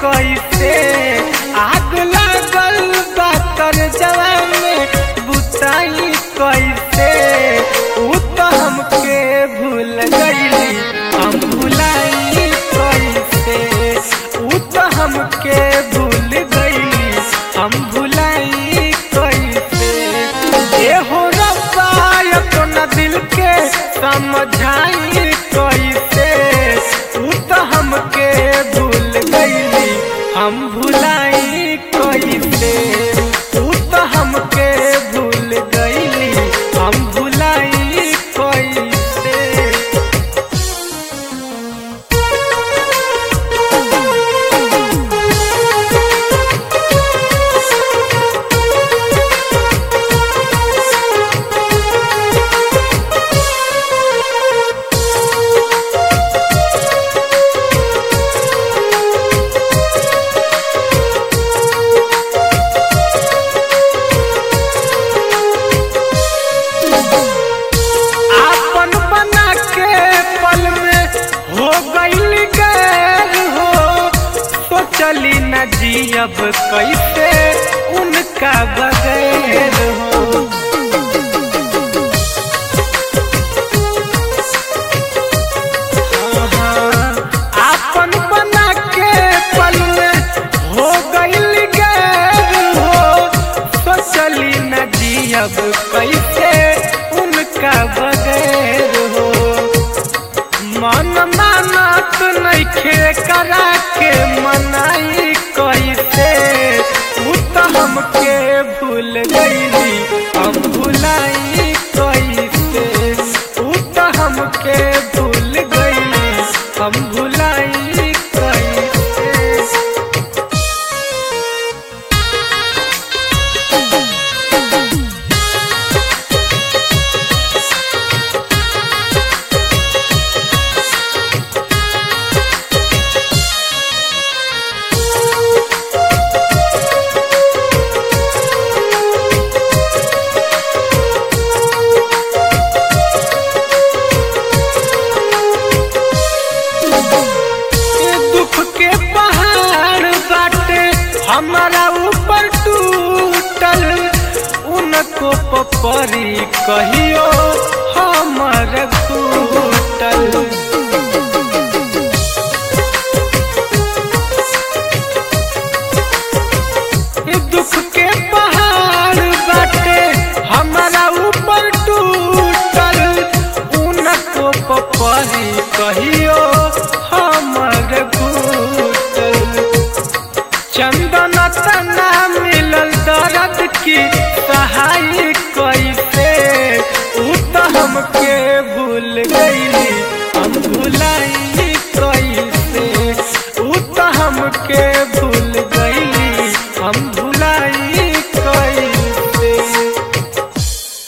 कैसे आग लागल बा कर जवान में बुताई कैसे उ तो हमके भूल गईली हम भुलाई कैसे उ तो हमके भूल गईली हम भुलाई कैसे ए हो रब्बा अपना दिल के समझाई कैसे उ तो हमके भूल गईली हम भुलाई कैसे उ तो हमके भूल गईली हम भुलाई कैसे आपन बना के पल में हो गईल गैर हो सोचली न जियब कैसे उनका बगैर हो आपन बना के पल में हो गईल गैर हो सोचली न जियब कैसे उनका बगैर हो मन मानत नइखे करा के मनाई कैसे उ तो हमके भूल गईली हम भुलाई कैसे उ तो हमके भूल गईली हम भुलाई कैसे ये दुख के पहाड़ बाटे हमारा ऊपर टूटल उनको पपरी कहियो हमर टूटल ये दुख के पहाड़ बाटे हमारा ऊपर टूटल उनको पपरी कहियो हमर टूटल चंदन तना मिलल दर्द की सहाय कैसे उ तो हमके भूल गईली हम भुलाई कैसे उ तो हमके